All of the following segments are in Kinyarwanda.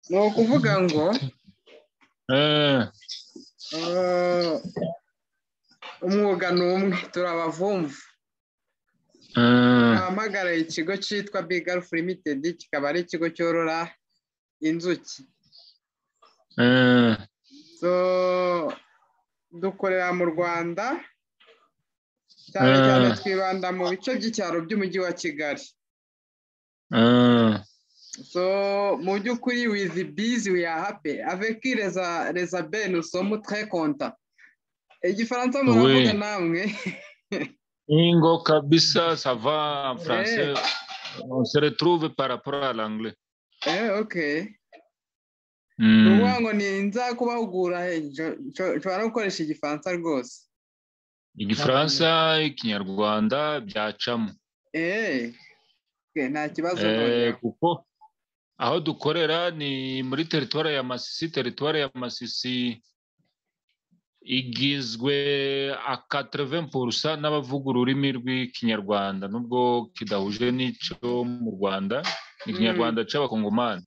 ni ukuvuga ngo umwuga ni umwe turi abavumvu ahamagaraye ikigo cyitwa bigarufu limitedi kikaba ari ikigo cyorora inzuki dukorera mu rwanda cyane cyane twibanda mu bice by'icyaro by'umujyi wa kigali so mu by'ukuri wizi bizi wiyahape aveki reza beni usomu twe konta igifaransa muravuga namwe Ingo kabisa sava en français. On se retrouve par rapport à l'anglais. Eh, ok. Mm. Uvuga ngo ni nzakubahugura he? Njo- njo- nshobora gukoresha igifaransa rwose Igifaransa, Ikinyarwanda byacamo. Eh, ok, nta kibazo Eh, noneho. kuko aho dukorera ni muri teritwari ya Masisi. Teritwari ya Masisi igizwe a 80% n'abavuga ururimi rw'Ikinyarwanda nubwo kidahuje n'icyo mu Rwanda. Ni Ikinyarwanda cy'Abakongomani.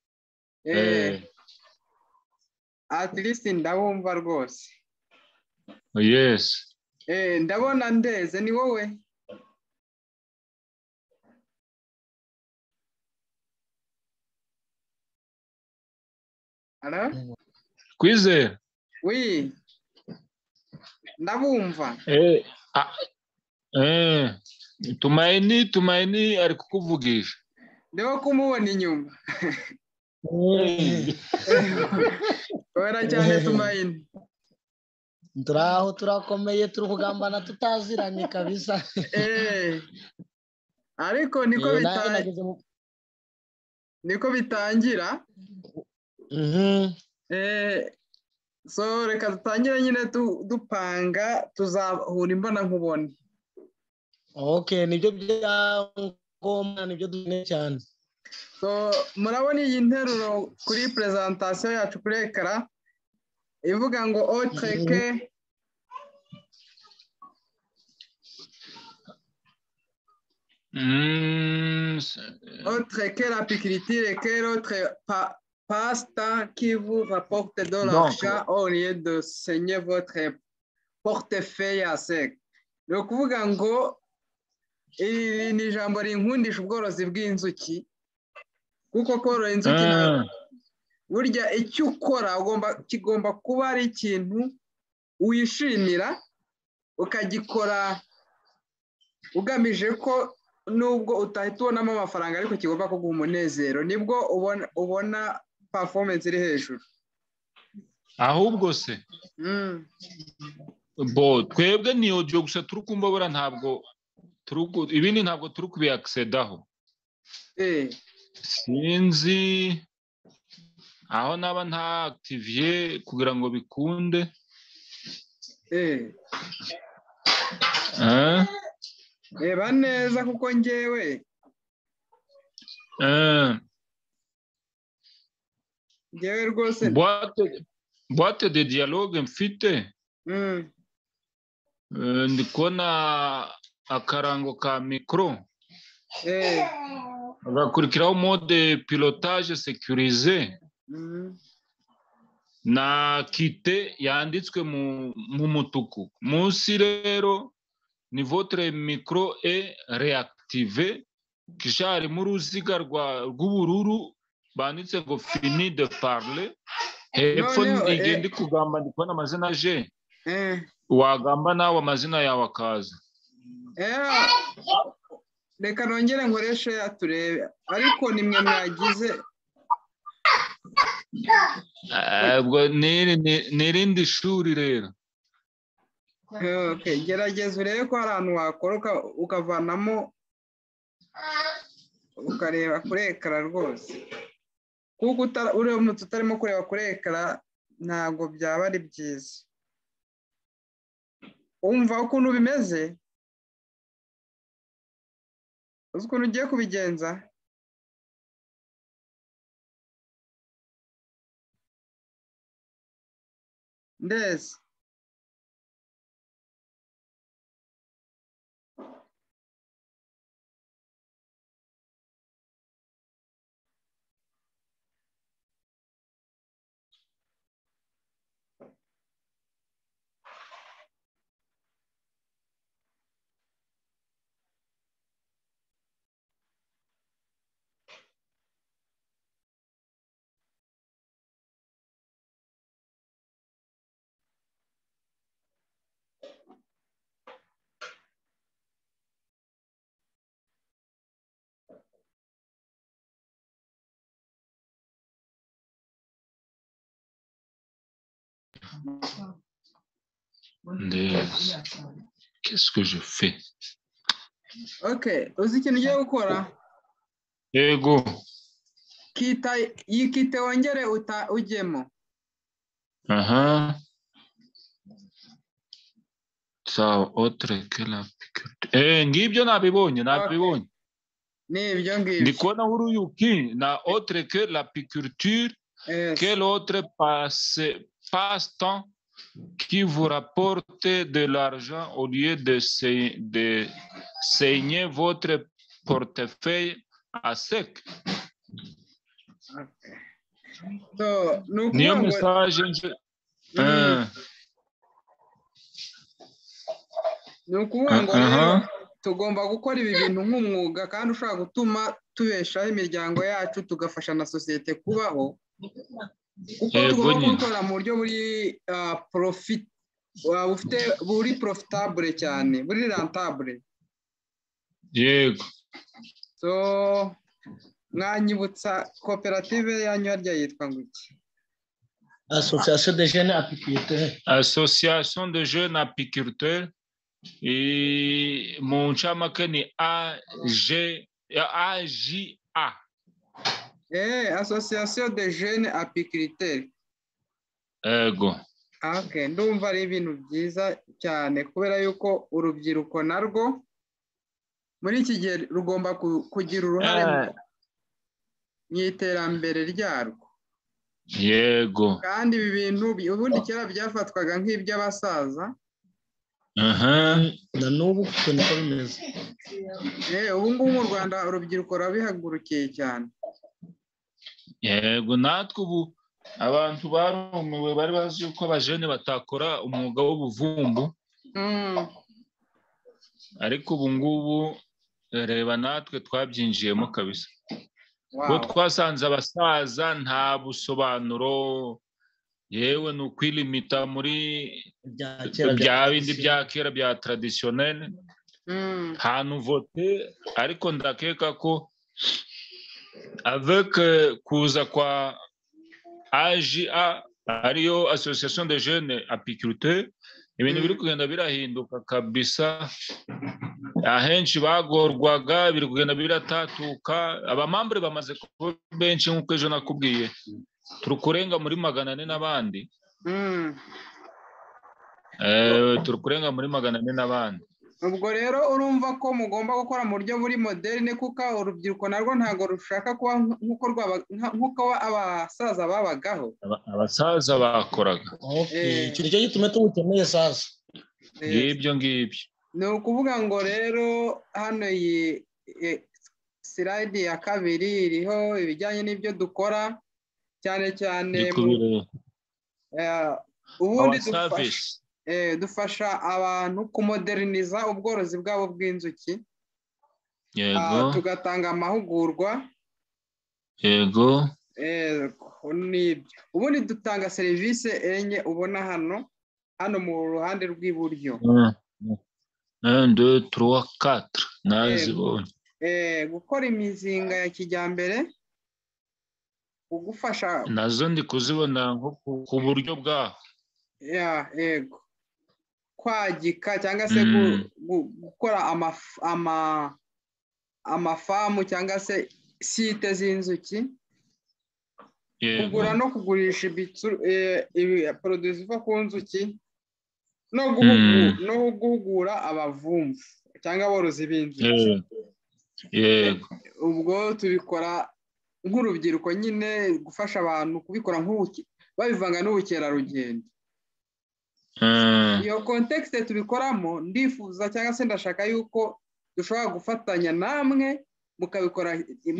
Eh, at least ndabumva rwose Eh, yes. Eh, ndabona ndeze ni wowe Hello? Kwizera. wi ndabumva Eh, ah, eh, Tumaini, Tumaini ari kukuvugisha. ndimo kumubona inyuma wera cyane tumayini turaho turakomeye turi kugambana tutaziranye kabisa Eh, ariko niko Eh, nanjye bita- nageze mu- niko bitangira Mhm. Eh, so reka dutangire nyine du- dupanga tuzahura imbona nkubone okay nibyo byangombwa nibyo dukeneye cyane so murabona iyi nteruro kuri prezantasiyo yacu kuri ekara ivuga ngo otreke Mm, s- otreke la pikiritire ke lotre pa- pasta qui vous rapporte de l'argent au lieu de saigner votre portefeuille à sec ni ukuvuga ngo iri ni ijambo rinkundisha ubworozi bw'inzuki kuko korora inzuki ntabwo ah, burya icyo ukora ugomba kigomba kuba ari ikintu wishimira ukagikora ugamije ko nubwo utahita ubonamo amafaranga ariko kigomba kuguha umunezero nibwo ubona ubona performance iri hejuru ahubwo se Mm. bo twebwe ni audio gusa turi kumva bura ntabwo turi ku- ibindi ntabwo turi kubiyakisedaho Eh, sinzi aho naba nta activier kugira ngo bikunde eh, ah, reba neza kuko ngewe ah. ngewe rwose boîte boîte de dialogue mfite Mm, Eh, ndi kubona akarango ka mikoro eh, hagakurikiraho mode pilotage securise mm, na kite yanditswe mu, mu mutuku munsi rero ni votre micro e reactive kisharimo uruziga rwa- rw'ubururu banditse ngo fini de parle hepfo Noneho, eh. ndigende kugamba ndi kubona amazina je eh. wagamba nawe amazina yawe akaza Eh, reka nongere nkoreshe ya turebe ariko nimwe mwagize Eh, ubwo ni- ni ni irindi shuri rero Okay, gerageza urebe ko hari ahantu wakora uka- ukavanamo ukareba kuri ekara rwose kuko utara- uramutse utarimo kureba kuri ekara ntabwo byaba ari byiza umva ukuntu bimeze uzi ukuntu ugiye kubigenza ndezi Ndeza. Qu'est-ce que je fais? ok uzi ikintu ugiye gukora Yego. kita yikite wongere uta- ujyemo Aha. Sawa, otre que la piquete. Eh, ngibyo nabibonye, nabibonye. ni ibyo Ndi ngibyo kubona uruyuki na autre que la piqûre, Yes. quel autre passe- passe-temps qui vous rapporte de l'argent au lieu de, se- de saigner votre portefeuille à sec. So, ni Niyo ukuvuga ngo message nje. Mm. Eh, ni ukuvuga ngo aha. rero tugomba gukora ibi bintu nk'umwuga kandi ushobora gutuma tubeshaho imiryango yacu tugafasha na sosiyete kubaho kuko Yego tugomba nyine. kubikora mu buryo buri ah, profit ah, bufite buri profitabule cyane buri rantabule Yego. so mwanyibutsa koperative yanyu harya yitwa ngo iki association de jeunes apiculteurs Association de jeunes apiculteurs et mu ncamake ni AG AJA. Eh, association de jeunes apiculteurs. Ego. Ah, ok. ndumva ari ibintu byiza cyane kubera yuko urubyiruko narwo muri iki gihe rugomba ku- kugira uruhare mu- mu iterambere ryarwo Yego. kandi ibi bintu bi- ubundi kera byafatwaga nk'iby'abasaza Aha. na n'ubu kuko niko bimeze Eh, ubu ngubu mu rwanda urubyiruko rurabihagurukiye cyane Yego natwe ubu abantu barumiwe bari bazi yuko abajene batakora umwuga w'ubuvumbu Mm, ariko ubu ngubu eh, reba natwe twabyinjiyemo kabisa. wow. Bo twasanze abasaza nta busobanuro yewe ni ukwilimita muri bya kera bya bindi bya kera bya taradisiyoneri Mm, nta nuvote ariko ndakeka ko avec eh, kuza kwa AJA ariyo association de jeunes apiculteurs ibintu Mm. biri kugenda birahinduka kabisa ahenshi bagorwaga biri kugenda biratatuka abamambure bamaze kuba benshi nk'uko ejo nakubwiye turi kurenga muri magana ane n'abandi mm. Eh, turi kurenga muri magana ane n'abandi ubwo rero urumva ko mugomba gukora mu buryo buri moderne kuko urubyiruko narwo ntabwo rushaka kuba nk'uko rwaba nka- nk'uko abasaza babagaho Aba- abasaza bakoraga Eh. iki nicyo gituma tuwukeneye sasa Eh, ngibyo ngibyo ni ukuvuga ngo rero hano iyi eh, slide ya kabiri iriho ibijyanye n'ibyo dukora cyane cyane ndi mu- kubireba eh, ubundi awa dufasha, savisi eh, dufasha abantu kumoderniza ubworozi bwabo bw'inzuki ah, yego tugatanga amahugurwa yego Ego, nibyo ubundi dutanga serivisi enye ubona hano hano mu ruhande rw'iburyo Un, un, deux, trois, quatre nazibonye Eh, gukora imizinga ya kijyambere kugufasha nazo ndi kuzibona nko ku- ku buryo bwaho ya ego kwagika cyangwa se gu- Mm. gu- gukora amaf- ama- amafamu cyangwa se site z'inzuki yego kugura no kugurisha ibicu- eh, ibi poroduwi ziva ku nzuki no guhugu- no guhugura abavumvu cyangwa aborozi b'inzuki yego yego ubwo tubikora nk'urubyiruko nyine gufasha abantu kubikora nk'ubuki babivanga n'ubukerarugendo un, iyo kontekisite tubikoramo ndifuza cyangwa se ndashaka yuko dushobora gufatanya namwe mukabikora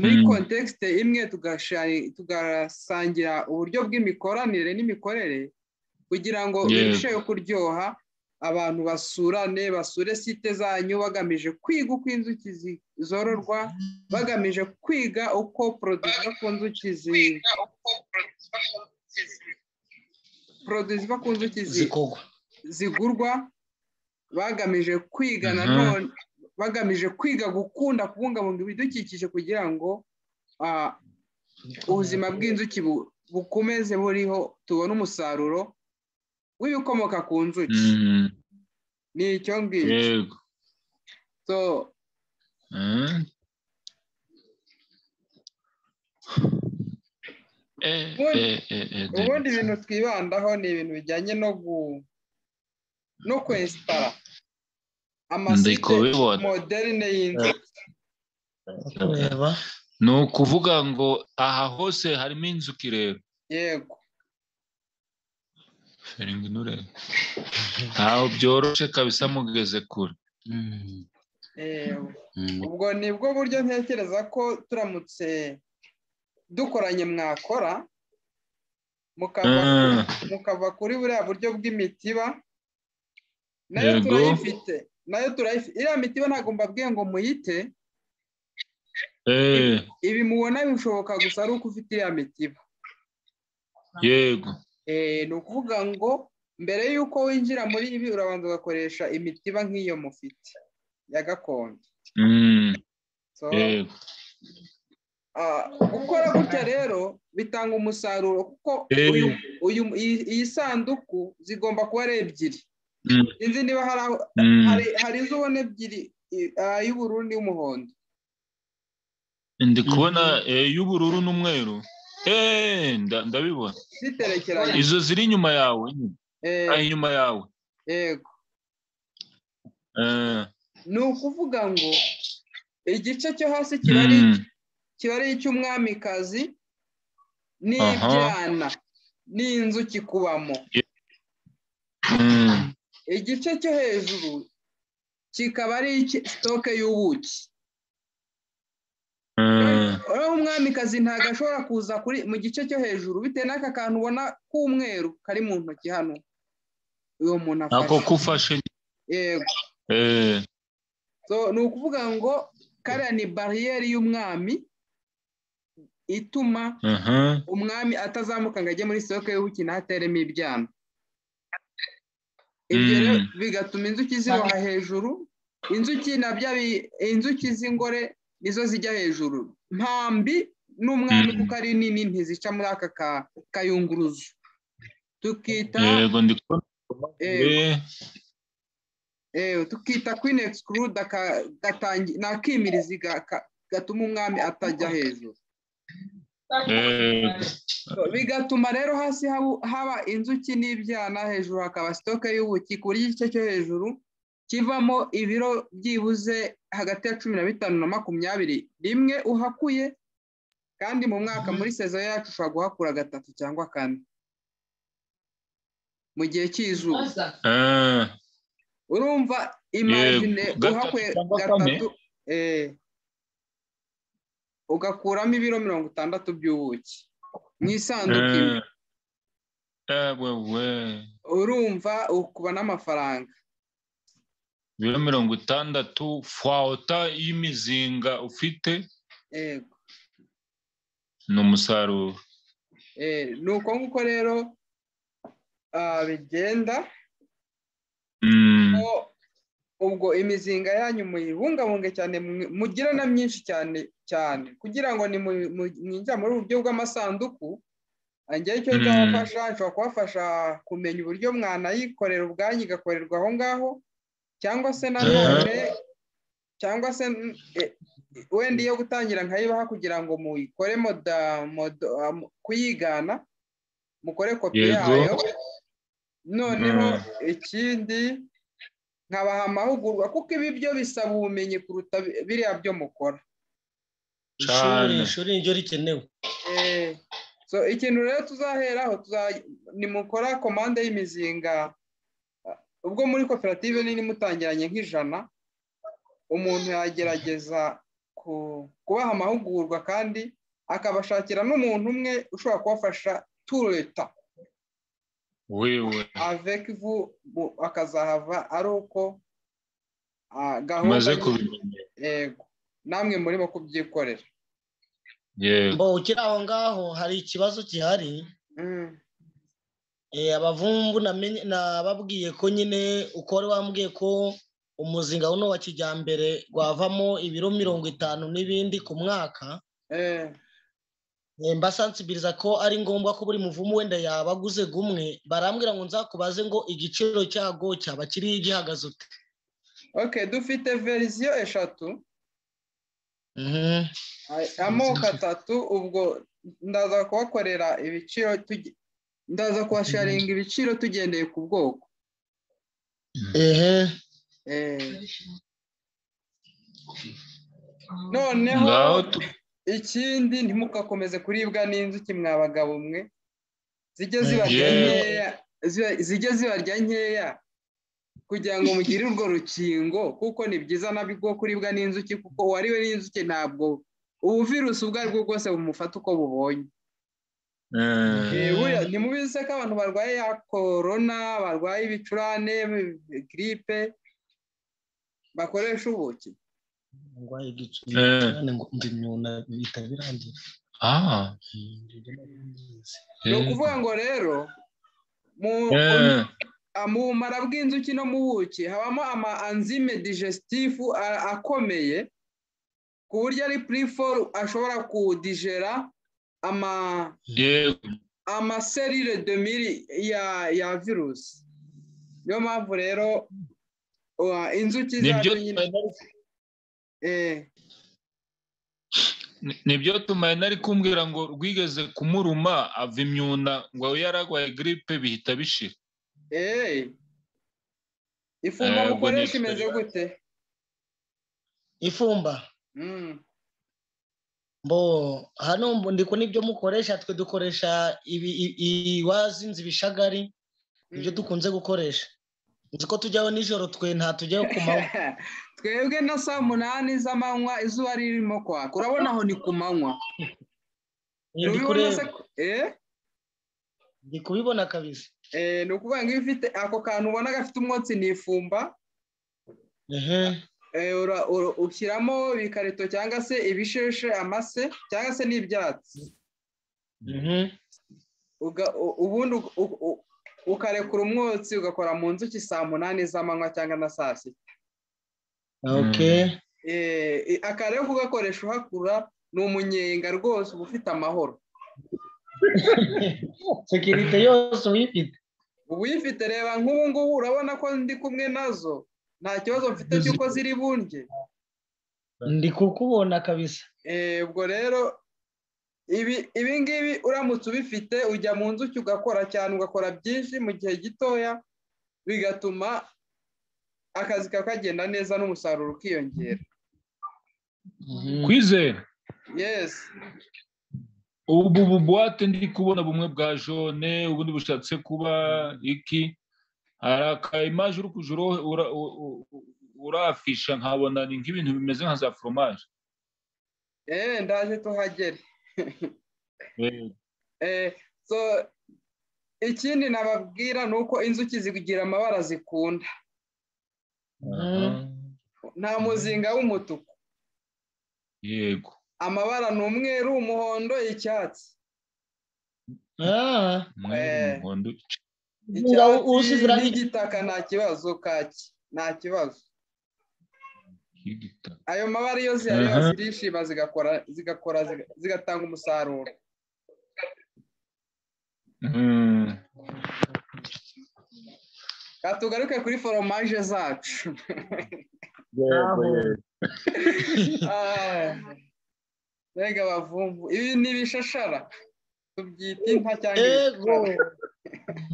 muri Mm. kontekisite imwe tugasha- tugasangira uburyo bw'imikoranire n'imikorere kugira ngo Yego. birusheho kuryoha abantu basurane basure site zanyu bagamije kwiga uko inzuki zi- zororwa bagamije kwiga uko poroduwi ziva ku nzuki zi- poroduwi ziva ku nzuki zi- zikogwa zigurwa bagamije kwiga Mhm. nanone bagamije kwiga gukunda kubungabunga ibidukikije kugira ngo ah, ubuzima bw'inzuki bu- bukomeze buriho tubone umusaruro w'ibikomoka ku nzuki Mm, ni icyo ngicyo yego so Mm. Eh, Ubundi- eh, eh, eh, ubundi David. ibintu twibandaho ni ibintu bijyanye no gu no kwesitara amasite ndikubibona moderne y'inzu kureba ni ukuvuga ngo aha hose harimo inzuki rero yego Feringi nturebe ntaho byoroshye kabisa mugeze kure yego ubwo ni bwo buryo ntekereza ko turamutse dukoranye mwakora mukava Ah, mukava kuri buriya buryo bw'imitiba nayo Yego. turayifite nayo turayifite iriya mitiba ntabwo mbabwiye ngo muyite eh, ibi mubona bishoboka gusa ari uko ufite iriya mitiba yego Eh, ni ukuvuga ngo mbere y'uko winjira muri ibi urabanza ugakoresha imitiba nk'iyo mufite ya gakondo Mm, So, yego ah, gukora gutya rero bitanga umusaruro kuko Eh. uyu, uyu, iyi, iyi sanduku zigomba kuba ari ebyiri Mm. sinzi niba hari aho Mm, hari hari izo ubona ebyiri i- ah, iy'ubururu n'iy'umuhondo ndi kubona eh, y'ubururu n'umweru Eh, nda- ndabibona ziterekeranye izo ziri inyuma yawe nyine. Eh, Ah, inyuma yawe yego Eh, ni ukuvuga ngo igice cyo hasi kiba ari mm, kiba ari icy'umwamikazi Aha. n'ibyana n'inzuki kubamo mm, igice cyo hejuru kikaba ari icy- sitoke y'ubuki eh, rero umwamikazi ntabwo ashobora kuza kuri mu gice cyo hejuru bitewe n'aka kantu ubona k'umweru kari mu ntoki hano uwo muntu ako afashe kufashe yego eh, So, ni ukuvuga ngo kariya ni bariyeri y'umwami ituma aha, umwami atazamuka ngo ajye muri sitoke y'ubuki ntateremo ibyana ibyo Mm. rero bigatuma inzuki ziboha hejuru inzuki na bya bi- inzuki z'ingore nizo zijya hejuru mpambi n'umwami Mm. kuko ari nini ntizica muri aka ka- kayunguruzo tukita yego ndi kubona eh, eh, Eh, tukita queen exclude aka- gatangi ni akimirizi ga- ka- gatuma umwami atajya hejuru eh, So, bigatuma rero hasi haba- haba inzuki n'ibyana hejuru hakaba sitoke y'ubuki ku buryo igice cyo hejuru kivamo ibiro byibuze hagati ya cumi na bitanu na makumyabiri rimwe uhakuye kandi mu mwaka muri sezo yacu ushobora guhakura gatatu cyangwa kane mu gihe cy'izuba eh, urumva imagine gatatu uhakuye cyangwa kane? gatatu eh, ugakuramo ibiro mirongo itandatu by'ubuki mu isanduku imwe eh, eh, wewe urumva ukuba n'amafaranga ibiro mirongo itandatu fawuta y'imizinga ufite yego ni umusaruro eh, ni uko nguko rero ah, bigenda Mm, ko ubwo imizinga yanyu muyibungabunge cyane mwe- mugira na myinshi cyane cyane kugira ngo ni mu- mu- mwinjira muri ubu buryo bw'amasanduku njye icyo Mm. nzabafasha nshobora kubafasha kumenya uburyo mwanayikorera ubwanyu igakorerwa aho ngaho cyangwa se nanone cyangwa se n- e- wenda iyo gutangira nkayibaha kugira ngo muyikore moda moda- ah, mu- kuyigana mukore kopi Yego. yayo noneho Mm. ikindi nkabaha amahugurwa kuko ibi byo bisaba ubumenyi kuruta bi- biriya byo mukora ishuri Cyane. ishuri niryo rikenewe Eh, so ikintu rero tuzaheraho tuza- nimukora komande y'imizinga ah, ubwo muri koperative nini mutangiranye nk'ijana umuntu yagerageza ku- kubaha amahugurwa kandi akabashakira n'umuntu umwe ushobora kubafasha tureta wewe avec vous bu- akazahava ari uko ah, maze gahunda kubimenya yego namwe murimo kubyikorera yego mbo ukiri aho ngaho hari ikibazo gihari Mm, Eh, abavumvu namenye- nababwiye ko nyine uko wari wambwiye ko umuzinga uno wa kijyambere wavamo ibiro mirongo itanu n'ibindi ku mwaka eh, mbasansibiriza ko ari ngombwa ko buri muvumu wenda yaba aguze gumwe barambwira ngo nzakubaze ngo igiciro cyago cyaba kiri gihagaze ute Ok, dufite verisiyo eshatu Mhm. ay- amoko atatu ubwo ndaza kubakorera ibiciro tuge- ndaza kubasharinga ibiciro tugendeye ku bwoko ehe Eh, noneho ngaho tu- ikindi ntimugakomeze kuribwa n'inzuki mwabagabo mwe zijye zibarya Yeah. nkeya ziba- zijye zibarya nkeya kugira ngo mugire urwo rukingo kuko ni byiza nabwo kuribwa n'inzuki kuko uwariwe n'inzuki ntabwo ubu virusi ubwo aribwo bwose bumufata uko bubonye Eh, Eh, buriya ntimubizi se ko abantu barwaye ya korona barwaye ibicurane giripe bakoresha ubuki ndwaye igicuri Eh. cyane ngo ndi nyuna bitari birangiye ah, ni eh, ukuvuga ngo rero mu eh, Ah, mu bumara bw'inzuki no mu buki habamo ama anzime digesitifu a- akomeye ku buryo ari puriforu ashobora kudigera ama yego. amaserire demiri ya ya virusi niyo mpamvu rero uh, inzuki nibyo zacu nyine eh, nibyo tumaye nari kumbwira ngo rwigeze kumuruma ava imyuna ngo aho yararwaye giripe bihita bishira eh. ifungwa Eh, ubwo mukoresha ni- imeze gute ifumba Mm. mbo hano mbo ndi kubona ibyo mukoresha twe dukoresha ibi i- i- wazinze ibishagari ibyo dukunze gukoresha nzi ko tujyaho nijoro twe nta tujyaho ku manywa twebwe na saa munani z'amanywa izuba ririmo kwaka urabona aho ni ku manywa ndi Ntubibona kureba se ko- eh? ndi kubibona kabisa Eh, ni ukuvuga ngo iyo ufite ako kantu ubona gafite umwotsi ni ifumba ehe eh, ura- ura- ushyiramo ibikarito cyangwa se ibisheshe amase cyangwa se n'ibyatsi mhm. Uga- u- ubundi u- u- u- ukarekura umwotsi ugakora mu nzuki saa munani z'amanywa cyangwa na saa sita ok Eh, i- aka rero kugakoresha uhakura ni umunyenga rwose uba ufite amahoro sekirite yose uyifite uwifite reba nk'ubu ngubu urabona ko ndi kumwe nazo nta kibazo mfite cy'uko ziri bunge ndi kukubona kabisa Eh, ubwo rero ibi ibi ngibi uramutse ubifite ujya mu nzuki ugakora cyane ugakora byinshi mu gihe gitoya bigatuma akazi kawe kagenda neza n'umusaruro ukiyongera Mhm. kwizera yesi ubu bubuwate ndi kubona bumwe bwa jone ubundi bushatse kuba iki hari aka imaje uri kujya uro- ura- u- u- u- urafisha nkabona ni nk'ibintu bimeze nka za foromaje eee ndaje tuhagere Eh, Eh, so ikindi nababwira ni uko inzuki zigira amabara zikunda aha. nta muzinga w'umutuku yego amabara ni umweru umuhondo icyatsi Ah, umweru Eh. umuhondo icyatsi. Ngaho usize icyatsi irangi- n'igitaka nta kibazo kaki nta kibazo y'igitaka ayo mabara iyo ziyareba Aha. zirishima zigakora zigakora ziga- zigatanga umusaruro Mm. Ka tugaruke kuri foromaje zacu Yego, yego. Ah, mbega abavumvu ibi ni ibishashara tubyita inka cyangwa ego ibishashara.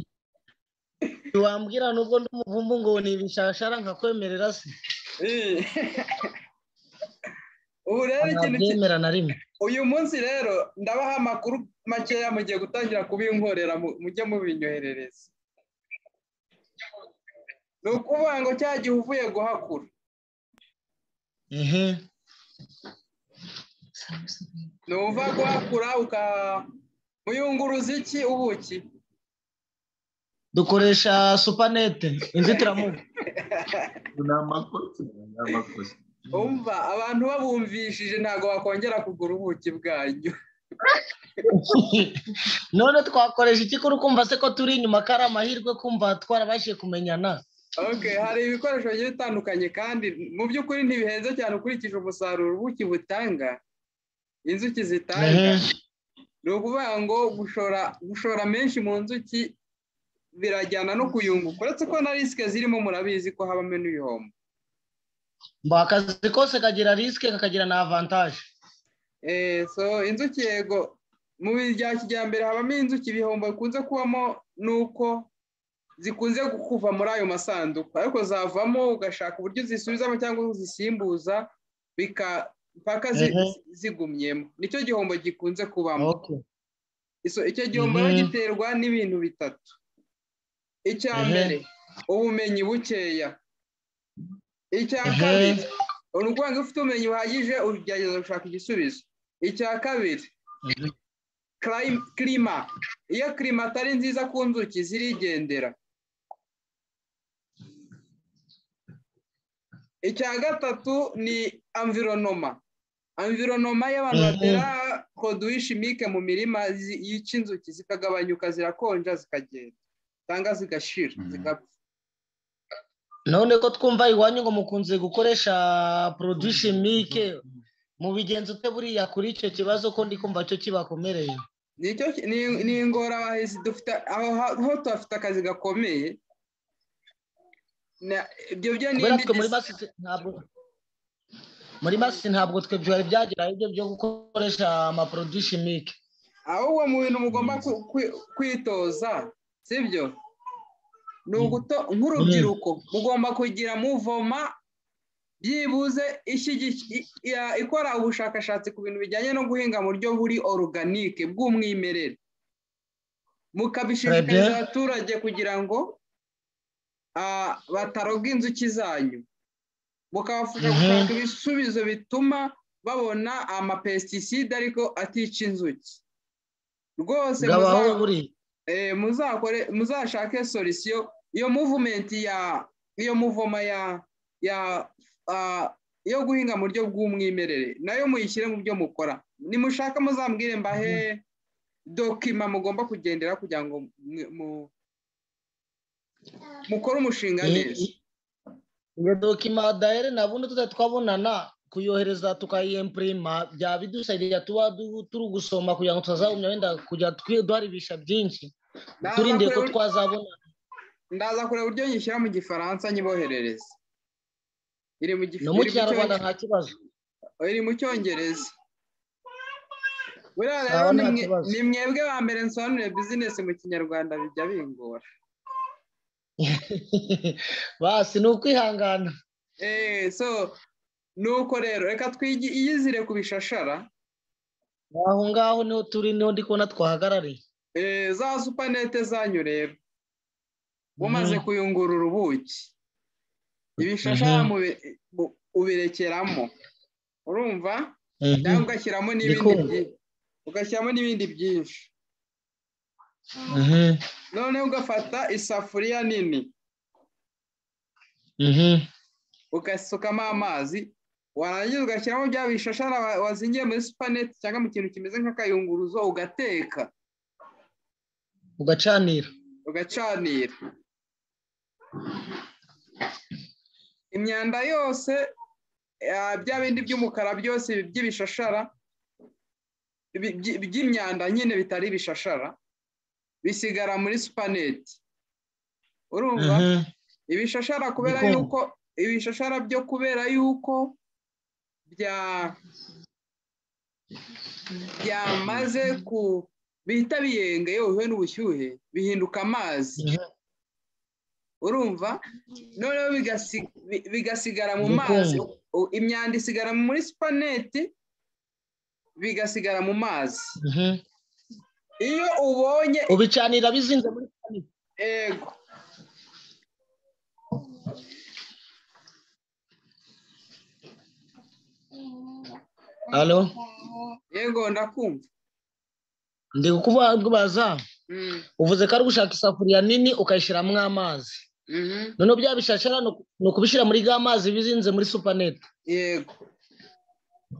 ntiwambwira nubwo ndi umuvumbu ngo ni ibishashara nkakwemerera se Eh. ubu rero ikintu ki- ntabyemera na rimwe uyu munsi rero ndabaha amakuru makeya mugiye gutangira kubinkorera mu- mujye mubinyoherereza ni ukuvuga ngo cya gihe uvuye guhakura ehe ni uva guhakura uka muyunguruza iki ubuki dukoresha supanete inzitiramubu ni amakosa ni amakosa umva abantu babumvishije ntabwo bakongera kugura ubuki bwanyu none twakoresha iki kuri kumva se ko turi inyuma ko ari amahirwe kumva twarabashije kumenyana Okay, hari ibikoresho bigiye bitandukanye kandi mu by'ukuri ntibihenze cyane ukurikije umusaruro ubuki butanga inzuki zitanga Ehe. ni ukuvuga ngo gushora gushora menshi mu nzuki birajyana no kuyunguka uretse ko na risike zirimo murabizi ko habamo n'ibihombo mba akazi kose kagira risike kakagira na avantaje Eh, so inzuki yego mu bya kijyambere habamo inzuki ibihombo bikunze kubamo ni uko zikunze kuva muri ayo masanduku ariko zavamo ugashaka uburyo zisubizamo cyangwa uzisimbuza bika mpaka zi- Mhm. zigumyemo nicyo gihombo gikunze kubamo Okay. Iso- icyo gihombo rero Mhm. giterwa n'ibintu bitatu icya Mhm. mbere ubumenyi bukeya icya Mhm. kabiri ni ukuvuga ngo iyo ufite ubumenyi buhagije ugerageza gushaka igisubizo icya kabiri Mhm. clim- klima iyo klima atari nziza ku nzuki zirigendera icya gatatu ni amvironoma amvironoma y'abantu Mhm. batera koduwi shimike mu mirima zi- yica inzuki zikagabanyuka zirakonja zikagenda cyangwa zigashira Mhm. zigapfa none ko twumva iwanyu ngo mukunze gukoresha produit chimique mu bigenza ute buriya kuri icyo kibazo ko ndi kumva cyo kibakomereye nicyo ki- ni- ni ingorabahizi dufite aho ha- ho tuhafite akazi gakomeye Na- ibyo byo ni kubera indi twe muri dis- masisi ntabwo muri masisi ntabwo twe byari byageraho ibyo byo gukoresha ama produit chimique ahubwo mu bintu mugomba ku- kwi- kwitoza sibyo ni uguto nk'urubyiruko mugomba kugira muvoma byibuze ishyigikiye- i- i- ikora ubushakashatsi ku bintu bijyanye no guhinga mu buryo buri oruganike bw'umwimerere mukabishishikariza Très bien. abaturage kugira ngo ah, bataroga inzuki zanyu mukabafasha Mhm. gushaka ibisubizo bituma babona amapesticide ariko atica inzuki rwose gabaho muza- buri eh, muzakore muzashake solution iyo movement ya iyo muvoma ya ya ah, yo guhinga mu buryo bw'umwimerere nayo muyishyire mu byo mukora nimushaka muzambwire mbahe dokima mugomba kugendera kugira ngo mwe- mu- mukore umushinga neza iyo dokima dahere nabundi tutari twabonana kuyohereza tukayiyempurima byaba bidusabira tuba du- turi gusoma kugira ngo tutazagumya wenda kujya twi- duharibisha byinshi Ndaza turinde ko kureba- twazabona ndaza kureba uburyo nyishyira mu gifaransa nyiboherereza iri mu gif- no mu iri mu kinyarwanda cyonge- nta kibazo iri mu cyongereza buriya rero Sawa, ni nta mwe- kibazo. ni mwebwe ba mbere nsobanuriye bizinesi mu kinyarwanda bijya bingora basi ni ukwihangana eee so nuko rero reka twiyizire ku bishashara aho ngaho niho turi niho ndi kubona twahagarariye eee za supanete zanyu rero mumaze Mhm. kuyungurura ubuki ibishashara Mhm. mubi- bu- ubirekeramo urumva Mhm. cyangwa ugashyiramo n'ibindi Ndikumva. byinshi ugashyiramo n'ibindi byinshi Mhm. noneho ugafata isafuriya nini Mhm. ugasukamo amazi warangiza ugashyiramo bya bishashara wa- wazingiye muri supaneti cyangwa mu kintu kimeze nk'akayunguruzo ugateka ugacanira ugacanira imyanda yose ah, bya bindi by'umukara byose by'ibishashara bi- byi- by'imyanda nyine bitari ibishashara bisigara muri supaneti urumva Mhm. ibishashara kubera Igikoma. yuko ibishashara byo kubera yuko bya byamaze ku bihita biyenga iyo bihuye n'ubushyuhe bihinduka amazi Mhm. urumva noneho bigasi- bi- bigasigara mu Igikoma. mazi U- imyanda isigara muri supaneti bigasigara mu mazi Mhm. iyo ubonye ubicanira bizinze muri kanisa ego alo ego ndakumva ndi kukubaza Mm, uvuze ko ari gushaka isafuriya nini ukayishyiramo amazi mhm, noneho bya bishashara ni uku- ni ukubishyira muri ga mazi bizinze muri supanete yego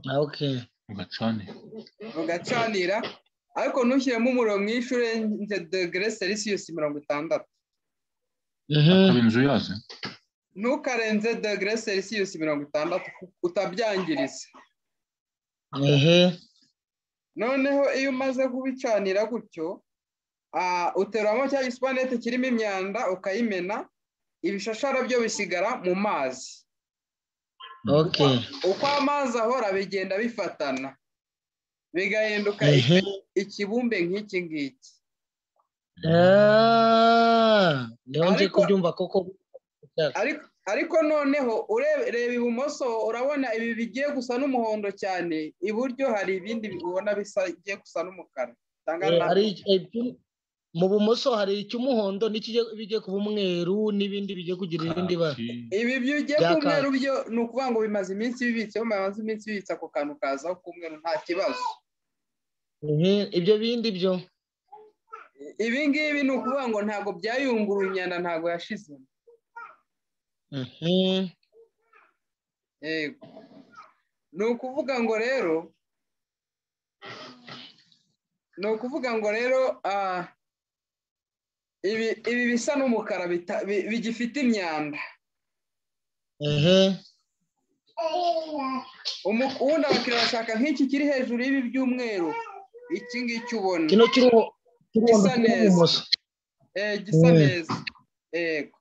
Ah, okay. ugacanira ugacanira ariko ntushyiremo umuriro mwinshi urenze degere selisiyusi mirongo itandatu akaba Mhm. inzu yazo ntukarenze degere selisiyusi mirongo itandatu utabyangiriza Ehe. noneho iyo umaze kubicanira gutyo ah, uteramo cya gisipanete kirimo imyanda ukayimena ibishashara byo bisigara mu mazi okay uko amazi ahora bigenda bifatana bigahinduka ehe ikibumbe nk'iki ngiki Ah, niho nje Ariko- kubyumva koko ariko ariko noneho ure- reba ibumoso urabona ibi bigiye gusa n'umuhondo cyane iburyo hari ibindi ubona bisa bigiye gusa n'umukara cyangwa Eh, na- hari iki- mu bumoso hari icy'umuhondo n'ikigiye bigiye kuba umweru n'ibindi bigiye kugira irindi bara ibi byo ugiye Bya k'umweru byo ni ukuvuga ngo bimaze iminsi bibitseho bimaze iminsi bibitse ako kantu kazaho k'umweru nta kibazo Ehe, ibyo bindi byo ibi ngibi ni ukuvuga ngo ntabwo byayunguruye imyanda ntabwo yashizemo Ehe, yego ni ukuvuga ngo rero ni ukuvuga ngo rero ah, ibi ibi bisa n'umukara bita- bi- bigifite imyanda ehe, Umu- ubundi abakiriya bashaka nk'iki kiri hejuru y'ibi by'umweru iki ngiki ubona kino cy'uruho- cy'umuhondo Gisa kiri neza. ibumoso Eh, gisa Mm. neza yego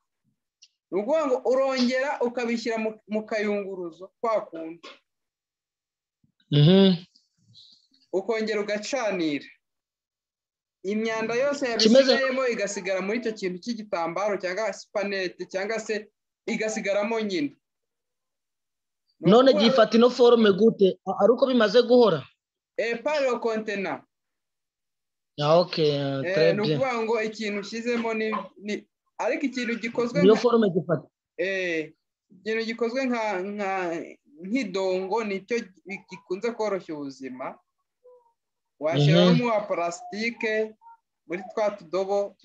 ni ukuvuga ngo urongera ukabishyira mu- mu kayunguruzo kwa kundi Ehe, ukongera ugacanira imyanda yose Kimeze- yabisigayemo igasigara muri icyo kintu cy'igitambaro cyangwa supanete cyangwa se igasigaramo nyine Ni none ukuvuga- gifata ino forume gute A- ari uko bimaze guhora eh, pale au kontena Ah, okay, ah, Eh, très ni bien. ukuvuga ngo ikintu ushyizemo ni ni- ariko ikintu gikozwe niyo nka- forume gifata eh, ikintu gikozwe nka- nka- nk'idongo nicyo gi- gikunze koroshya ubuzima washyiramo wa parasitike muri twa tudobo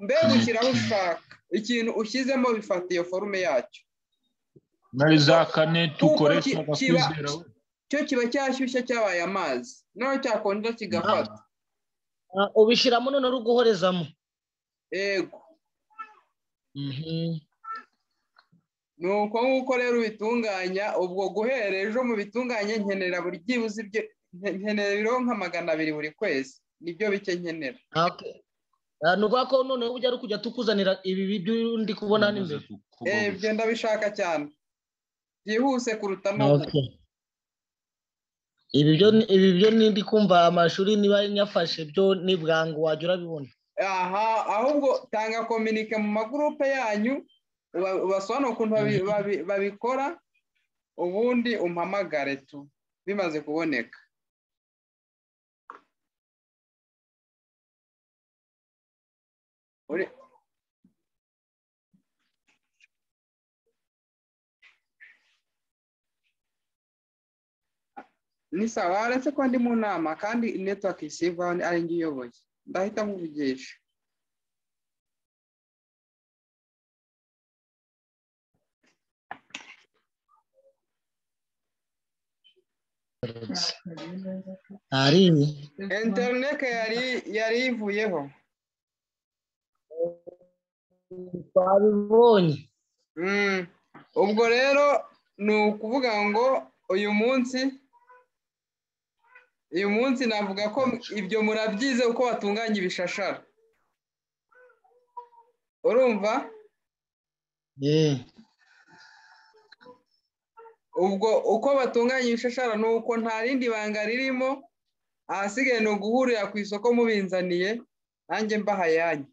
mbega ushyiraho ushaka ikintu ushyizemo bifata iyo forume yacyo muri za kane tukoresha Kuko ki- kiba- bakwizera cyo kiba cyashyushye cyabaye amazi naho cyakonja kigafata Ah, ubishyiramo none uri guhorezamo yego Ehe, ni uko nguko rero ubitunganya ubwo guhera ejo mubitunganye nkenera buri byibuze ibyo nke- nkenera ibiro nka magana abiri buri kwezi nibyo bike nkenera ah, okay. Ah, ni ukuvuga ko noneho ujya ari kujya tukuzanira ibi bibyo ndi kubona hano imbere Eh, ibyo ndabishaka cyane byihuse kuruta no gupfa. Okay. Ibi byo ni- ibi byo ni ndi kumva amashuri niba nyafashe byo ni bwangu wajya urabibona aha ahubwo tanga kominike mu magurupe yanyu uba- ubasobanurire ukuntu babi- babi- babikora ubundi umpamagare tu bimaze kuboneka Uri- ni sawa uretse ko ndi mu nama kandi netiwake isibwa ari njye iyoboye ndahita nkuvugisha ari ibi interinete yari yari ivuyeho twabibonye Mm. ubwo rero ni ukuvuga ngo uyu munsi uyu munsi navuga ko ibyo murabyize uko batunganya ibishashara urumva Eh, ubwo uko batunganya ibishashara ni uko nta rindi banga ririmo ahasigaye ni uguhurira ku isoko mubinzaniye nanjye mbaha ayanyu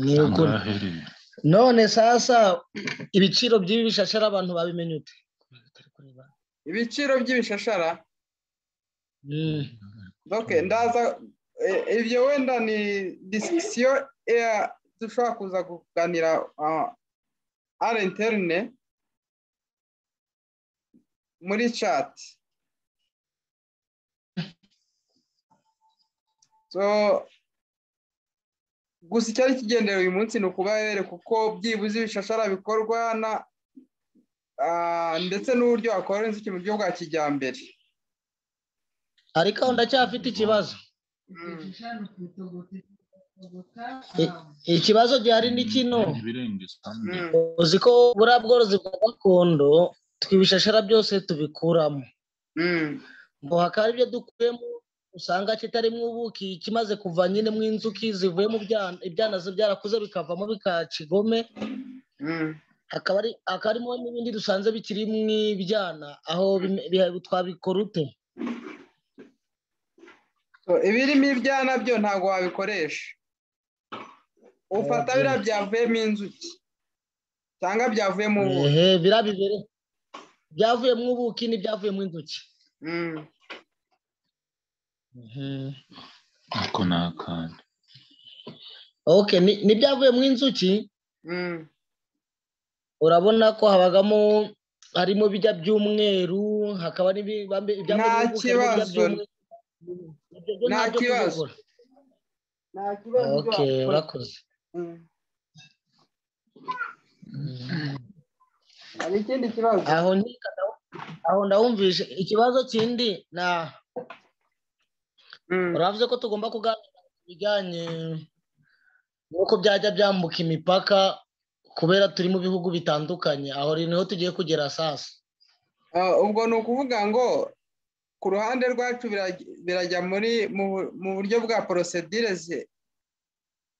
ni ukuri none sasa ibiciro by'ibi bishashara abantu babimenye ute ibiciro by'ibishashara Mm, Ok, ndaza eh, ibyo wenda ni disisiyo dushobora kuza kuganira ah, ari interne muri chat so gusa icyari kigendera uyu munsi ni ukubahere kuko byibuze ibishashara bikorwa na ah, ndetse n'uburyo wakora inzuki mu buryo bwa kijyambere ariko aho ndacyafite ikibazo Mm. I- ikibazo gihari ni kino Mm. uzi ko buriya bworozi bwa gakondo twibishashara byose tubikuramo Mm. ngo hakaba ibyo dukuyemo usanga kitarimo ubuki kimaze kuva nyine mu inzuki zivuye mu byana ibyana byarakuze bikavamo bikakigome hakaba ari hakaba harimo n'ibindi dusanze bikiri mu ibyana aho bime- biha- twabikora ute ibirimo ibyana byo ntabwo wabikoresha ufata biriya byavuyemo inzuki cyangwa byavuyemo ubuki ehe biriya bibere byavuyemo ubuki n'ibyavuyemo inzuki Mm. ako ni akantu ok ni- n'ibyavuyemo inzuki Mm. urabona ko habagamo harimo bijya by'umweru hakaba n'ibyambe Nta bijya kibazo. by'umweru Ibyo byo Nta ntabyo kibazo. kubikora. nta kibazo ok byakora. urakoze Mm. hari ikindi kibazo aho nkeka ndawu- aho ndawumvishe ikibazo kindi na Mm. uravuze ko tugomba kuganira ku bijyanye n'uko byajya byambuka imipaka kubera turi mu bihugu bitandukanye aho rero niho tugiye kugera sasa Ah, ubwo ni ukuvuga ngo ku ruhande rwacu biraj- birajya muri mu bu- mu buryo bwa porosedire zi-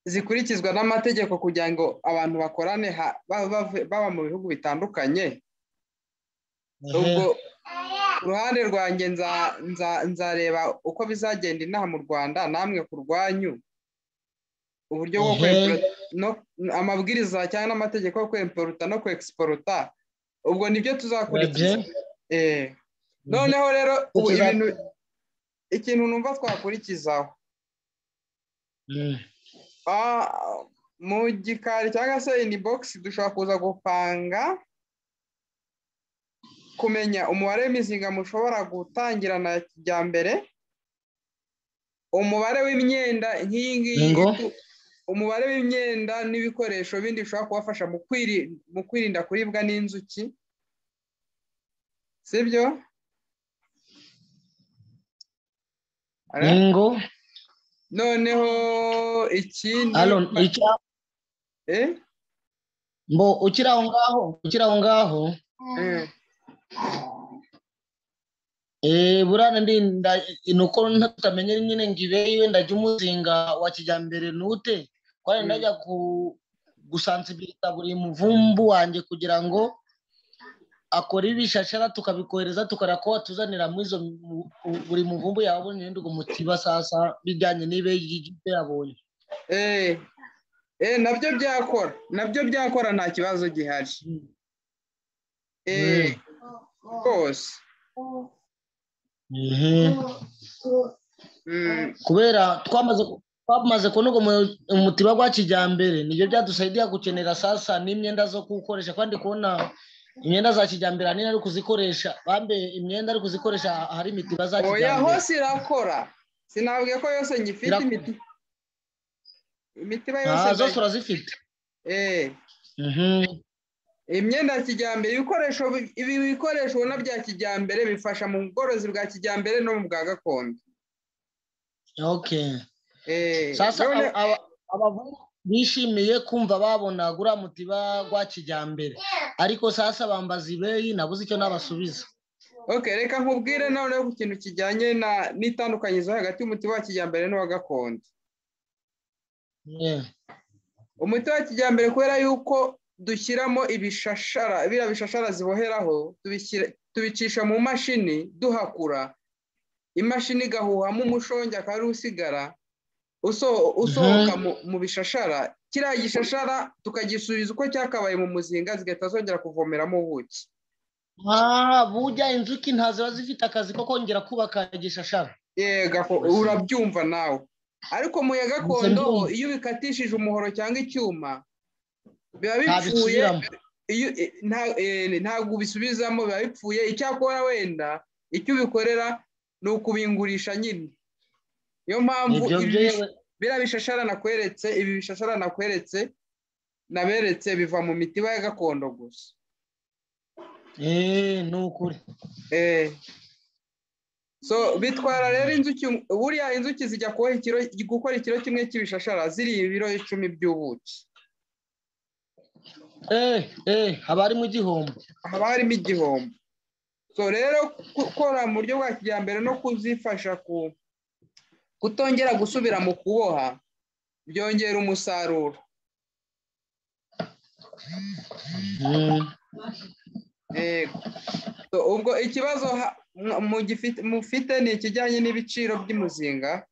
zikurikizwa n'amategeko kugira ngo abantu bakorane ha- ba- bave- baba mu bihugu bitandukanye ubwo ku ruhande rwanjye nza- nza- nzareba uko bizagenda inaha mu rwanda namwe ku rwanyu uburyo bwo Ehe. kwemporo- no- amabwiriza cyangwa n'amategeko yo kwemporuta no kwegisiporuta ubwo nibyo tuzakurikiza Urebye. Eh. noneho rero ubu Tukiza- ibintu ikintu numva twakurikizaho Mhm. Ah, mu gikari cyangwa se ini bogisi dushobora kuza gupanga kumenya umubare w'imizinga mushobora gutangirana ya kijyambere umubare w'imyenda nk'iyi ngiyi Ngo? itu- umubare w'imyenda n'ibikoresho bindi bishobora kubafasha mu kwiri- mu kwirinda kuribwa n'inzuki sibyo Ara? Ingo noneho ikindi alo icya eh? mbo ukiri aho ngaho ukiri aho ngaho Eh. eh burana ndinda nuko ntutamenye nyine ngibe wenda jya umuzinga wa kijyambere nute kwari Mm. ndajya ku gusansibiriza buri muvumbu wanjye kugira ngo akore ibishashara tukabikohereza tukareba ko watuzanira muri izo mu- mu- buri muvumbu yawe abonye wenda ugo mutiba sasa bijyanye n'ibe y'ibyo yabonye Eh, eh, nabyo byakora nabyo byakora nta kibazo gihari eh, rwose Mhm. Mm, kubera twamaze ku- twamaze kubona ubwo mu- umutiba gwa kijyambere nibyo byadusaidiya gukenera sasa n'imyenda zo kuwukoresha kandi kubona imyenda za kijyambere ahanini ari kuzikoresha bambe imyenda ari kuzikoresha ahari imitiba za oya kijyambere hose irakora sinabwiye ko yose nyifite Irakora. imiti imitiba yose Ah, zose ndayi- urazifite eh, Mhm. imyenda ya kijyambere ibikoresho bi- ibi bikoresho ubona bya kijyambere bifasha mu bworozi bwa kijyambere no mu bwa gakondo okay eh, sasa none- aba- aba- abavumvu bishimiye kumva babona guriya mutiba gwa kijyambere ariko sasa bambaza ibeyi nabuze icyo nabasubiza okay, reka nkubwire noneho ku kintu kijyanye na n'itandukanyizo hagati y'umutiba wa kijyambere n'uwa gakondo Yeah. umuti wa kijyambere kubera yuko dushyiramo ibishashara biriya bishashara ziboheraho tubishyira- tubicisha mu mashini duhakura imashini igahuhamo umushongi akaba ariwo usigara uso- usohoka mu- mu bishashara kiriya gishashara tukagisubiza uko cyakabaye mu muzinga zigahita zongera kuvomeramo ubuki Ah, burya inzuki nta ziba zifite akazi ko kongera kubaka igishashara yega ko urabyumva nawe ariko mu ya gakondo ho, iyo ubikatishije umuhoro cyangwa icyuma biba bipfuye ntabisubiramo iyo eh, nta- eh, ntabwo ubisubizamo biba bipfuye icyakora wenda icyo ubikorera ni ukubingurisha nyine niyo mpamvu nibyo ibi bish- byewe biriya bishashara nakweretse ibi bishashara nakweretse naberetse biva mu mitiba ya gakondo gusa Eh, ni ukuri Eh. so bitwara rero inzuki buriya inzuki zijya kuboha ikiro gukora ikiro kimwe cy'ibishashara ziriya ibiro icumi by'ubuki eh eh haba harimo igihombo haba harimo igihombo so rero gukora mu buryo bwa kijyambere no kuzifasha ku kutongera gusubira mu kuboha byongera umusaruro Yego. So, ubwo ikibazo ha- mwa- mugifite- mufite ni ikijyanye n'ibiciro by'umuzinga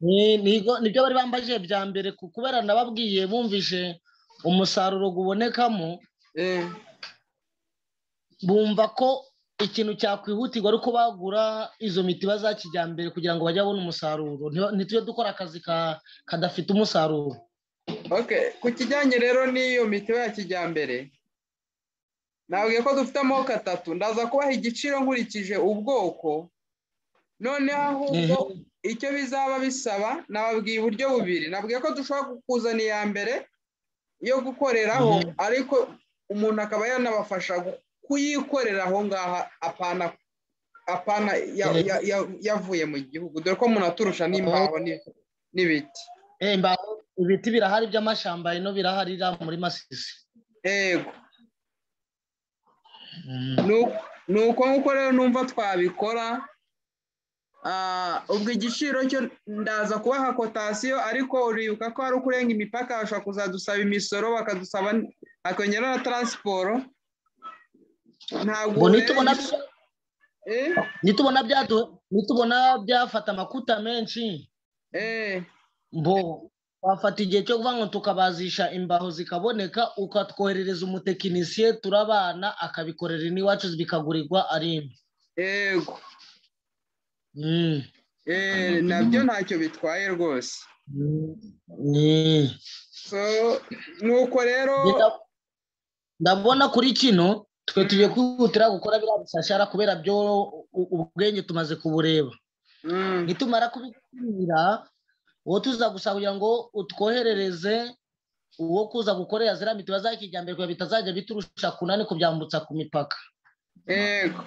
Ni- nigo- nibyo bari bambaje bya mbere ku- kubera nababwiye bumvise umusaruro ubonekamo Eh, bumva ko ikintu cyakwihutirwa ari uko bagura izo mitiba za kijyambere kugira ngo bajye babona umusaruro Ntiba- ntitujye dukora akazi ka- kadafite umusaruro okay ku kijyanye rero n'iyo mitiba ya kijyambere nabwiye ko dufite amoko atatu ndaza kubaha igiciro nkurikije ubwoko noneho ahubwo icyo bizaba bisaba nababwiye uburyo bubiri nabwiye ko dushobora kukuzana iya mbere yo gukoreraho Mhm. ariko umuntu akaba yanabafasha gu- kuyikorera aho ngaho apana apana ya- ya- ya- yavuye mu gihugu dore ko umuntu aturusha n'imbaho ni- n'ibiti Eh, imbaho, ibiti birahari by'amashyamba ino birahari iriya muri masisi yego Nu- ni uko nguko rero numva twabikora Ah, ubwo igiciro cyo ndaza kubaha kotasiyo ariko uribuka ko hari ukurenga imipaka bashobora kuzadusaba imisoro bakadusaba n- hakongeraho na taransiporo ntabwo Ngo rero nitubona igis- Eh, nitubona byadu- nitubona byafata amakuta menshi eh, mbo wafata igihe cyo kuvuga ngo tukabazisha imbaho zikaboneka ukatwoherereza umutekinisiye turabana akabikorera n'iwacu bikagurirwa ari imwe yego Mm. Eh, nabyo ntacyo bitwaye rwose Mm. so nuko rero Ngenda- ndabona kuri kino twe tugiye kwihutira gukora biriya bisashara kubera byo u- ubwenge tumaze kubureba Mm, nitumara kubikira uwo tuza gusa kugira ngo utwoherereze uwo kuza gukorera ziriya mitiba za kijyambere kugira bitazajya biturusha kunani kubyambutsa ku mipaka yego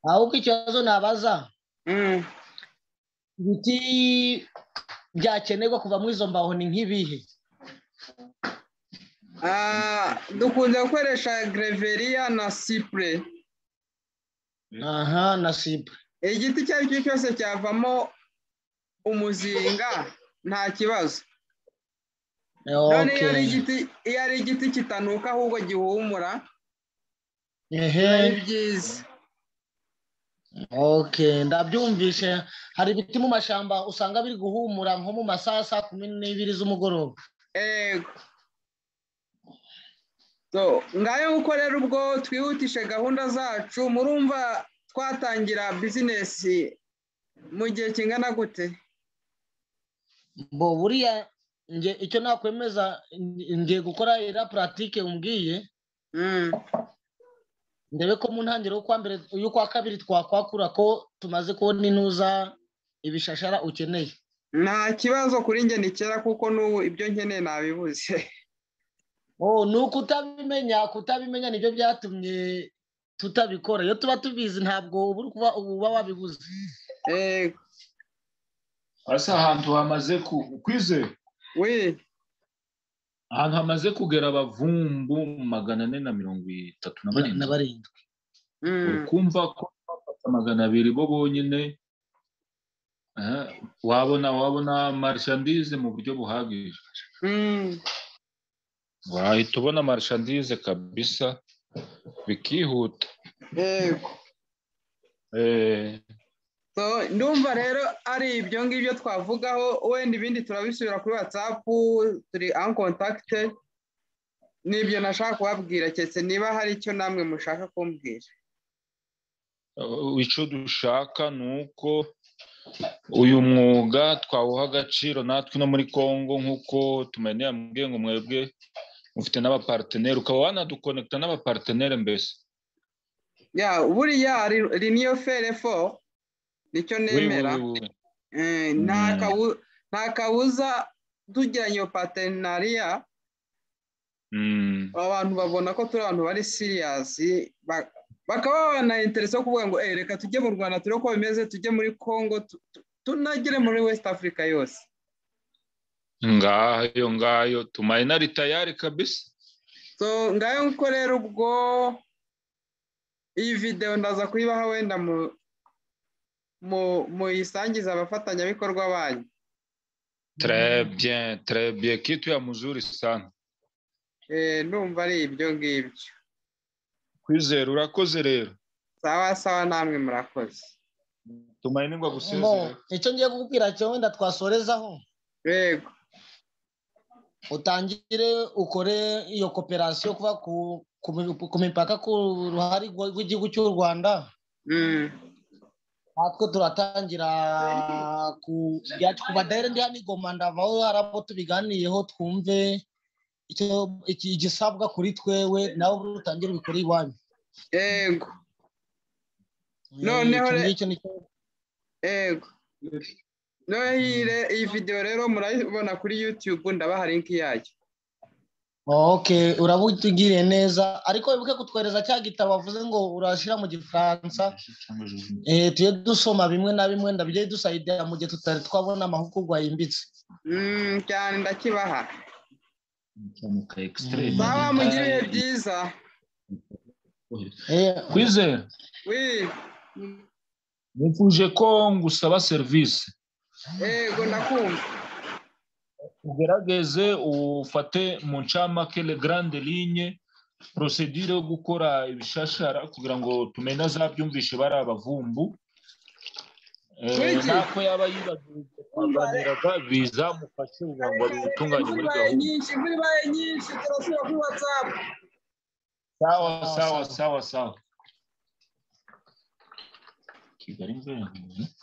ahubwo ikibazo nabaza Mm, ibiti byakenerwa kuvamo izo mbaho ni nk'ibihe ah, dukunze gukoresha gereveriya na sipure aha na sipe igiti icyo ari cyo cyose cyavamo umuzinga nta kibazo none iyo ari igiti iyo ari igiti kitanuka ahubwo gihumura ehe ari byiza Okay, ndabyumvishe hari ibiti mu mashyamba usanga biri guhumura nko mu masaha ya saa kumi n'ibiri z'umugoroba Ego. So, ngayo nguko rero ubwo twihutishe gahunda zacu murumva twatangira bizinesi mu gihe kingana gute bo buriya nge icyo nakwemeza nge- ngiye gukora iriya puratike umbwiye Mm, ndebe ko mu ntangiriro y'ukwa mbere y'ukwa kabiri twakwakura ko tumaze kubona intuza ibishashara ukeneye nta kibazo kuri njye ni kera kuko n'ubu ibyo nkeneye nabibuze oh ni ukutabimenya kutabimenya nibyo byatumye tutabikora iyo tuba tubizi ntabwo uba uri kuba- uba wabibuze Ego. hasi ahantu hamaze ku- kwizera wi ahantu hamaze kugera abavumbu magana ane na mirongo itatu na na barindwi barindwi Mm. uri kumva ko bafata magana abiri bo bonyine eh, wabona wabona marishandize mu buryo buhagije Mm. wahita ubona marishandize kabisa bikihuta Yego. Eh, So, ndumva rero ari ibyo ngibyo twavugaho wenda ibindi turabisubira kuri whatsapp turi en contact nibyo nashaka kubabwira keretse niba hari icyo namwe mushaka kumbwira icyo dushaka ni uko uyu mwuga twawuha agaciro natwe no muri congo nk'uko tumenera mubwiye ngo mwebwe mufite n'abaparteneri ukaba wanadukonekita n'abaparteneri mbese ya buriya ri- ri niyo fere fo nicyo Oui, oui, nemera oui, oui. Eh, Mm. nta kabu- nta kabuza tugiranye iyo patenariya Mm. abantu babona ko turi abantu bari siriyasi ba- bakaba banainterese yo kuvuga ngo "Eh, reka tujye mu rwanda turebe uko bimeze tujye muri congo tu- tu- tunagere muri west africa yose ngayo ngayo tumayinari tayari kabisa so ngayo nguko rero ubwo iyi videwo ndaza kuyibaha wenda mu mu- muyisangize abafatanyabikorwa banyu Très bien, très bien. Kitu ya mzuri sana. Eh, ndumva ari ibyo ngibyo Kwizera urakoze rero. sawa sawa namwe murakoze Tumaini ngo Mbo, gusezera. icyo ngiye kukubwira cyo wenda twasorezaho yego utangire ukore iyo koperasiyo kuva ku- ku mi- ku mipaka ku ruhare rw- rw'igihugu cy'u rwanda Mm, natwe turatangira ku ya- ku badayire ndi hano i Goma ndavaho hari abo tubiganiyeho twumve icyo- iki- igisabwa kuri twewe nawe utangire ubikore iwanyu yego Eh, Noneho icyo re- ngicyo nicyo yego noneho iyi re- iyi videwo rero murayibona kuri yutube ndabaha linki yayo ok urabutugiriye neza ariko wibuke kutwohereza cya gitabo bavuze ngo urashyira mu gifaransa eh, tujye dusoma bimwe na bimwe ndabijye dusayidira mu gihe tutari twabona amahugurwa yimbitse Mm, cyane ndakibaha Mm. sawa mugire ibihe byiza Eh, Kwizera, wi nifuje ko ngusaba serivisi. yego ndakumva Ugerageze ufate mu ncamake le grande ligne procedure yo gukora ibishashara kugira ngo tumenye azabyumvishe bari abavumbu. Eh, Kwiki? Nako yaba yibagiwe kuganiraga bizamufashe kugira ngo abitunganye muri gahunda. nyinshi imvura ibaye nyinshi turasubira kuri watsapu Sawa Sawa, sawa sawa. sawa sawa. Kigali mvura.